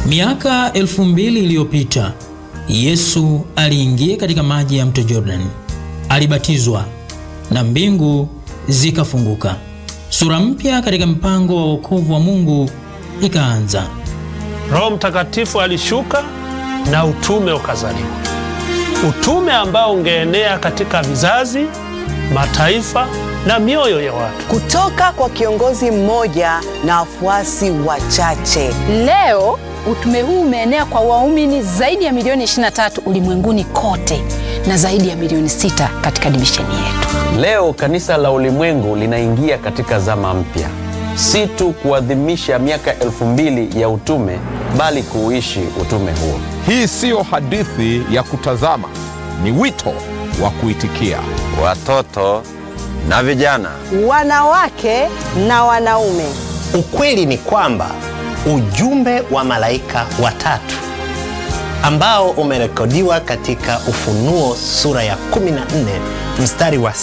Miaka elfu mbili iliyopita Yesu aliingia katika maji ya mto Jordan, alibatizwa na mbingu zikafunguka. Sura mpya katika mpango wa wokovu wa Mungu ikaanza. Roho Mtakatifu alishuka na utume ukazaliwa, utume ambao ungeenea katika vizazi, mataifa na mioyo ya watu. kutoka kwa kiongozi mmoja na wafuasi wachache. Leo utume huu umeenea kwa waumini zaidi ya milioni 23 ulimwenguni kote na zaidi ya milioni 6 katika divisheni yetu. Leo kanisa la ulimwengu linaingia katika zama mpya, si tu kuadhimisha miaka elfu mbili ya utume, bali kuuishi utume huo. Hii siyo hadithi ya kutazama, ni wito wa kuitikia. Watoto na vijana, Wanawake na wanaume, Ukweli ni kwamba ujumbe wa malaika watatu ambao umerekodiwa katika Ufunuo sura ya 14 mstari wa